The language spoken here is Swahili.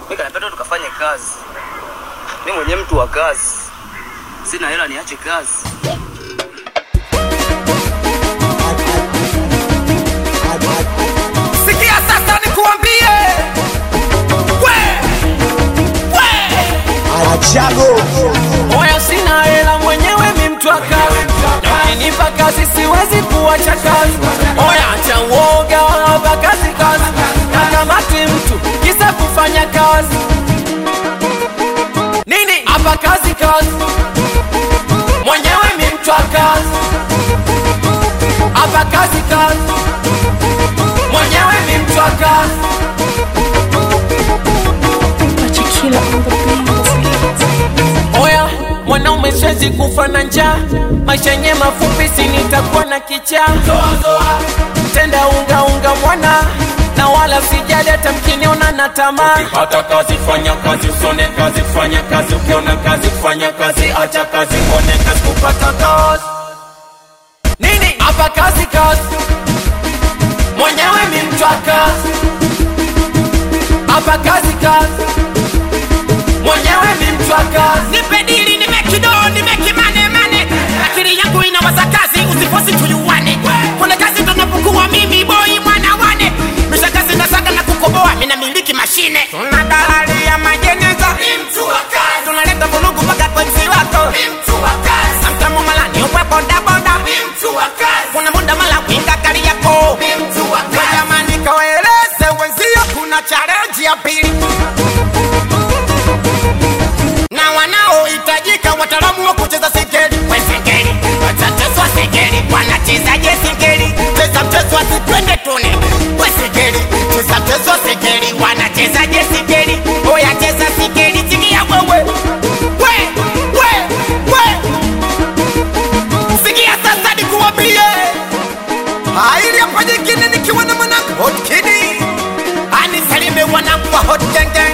Mimi kanapenda tukafanye kazi. Mimi mwenyewe mtu wa kazi. Sina hela niache kazi. Sikia sasa nikuambie, we we, Achago oya, sina hela mwenyewe, mi mtu wa kazi, na ukinipa kazi siwezi kuacha kazi. Oya, acha uoga, hapa kazi kazi, na kamati mtu kisa kufanya kazi nini? Hapa kazi kazi, mwenyewe mi mtu wa kazi, hapa kazi kazi, mwenyewe mi mtu wa kazi. Tequila on the beat. Oya, mwanaume siwezi kufa na njaa, maisha yenye mafupi, si nitakuwa na kichaa. Tenda unga unga mwana na wala sijali hata mkiniona na tamaa. hata kazi fanya kazi usone kazi fanya kazi ukiona kazi fanya kazi acha kazi uone kazi kupata kazi Nini hapa kazi kazi, mwenyewe mi mtu wa kazi. Hapa kazi kazi, mwenyewe mi mtu wa kazi. nipe dili nimekido nimekimane mane akili yangu inawaza kazi usifosi tuyuwane kuna kazi tunapokuwa mimi boi mwana wane misha kazi na saga na kukoboa mina miliki mashine tuna dalali ya majeneza tunaleta vulugu mpaka kwa msi wako samtamu malani upe bodaboda kuna muda mala winga kari yako jamani kawaeleze wenzio kuna challenge ya pili na wanaohitajika wataalamu wa kucheza singeli we singeli watateswa singeli wanachezaje singeli cheza mchezo asipende tune we singeli cheza mchezo singeli wanachezaje singeli oya cheza singeli sikia wewe we we we sikia sasa nikuambie Haili hapa nyingine nikiwa na mwanangu Hot Kid. anisalime wanangu wa hot genge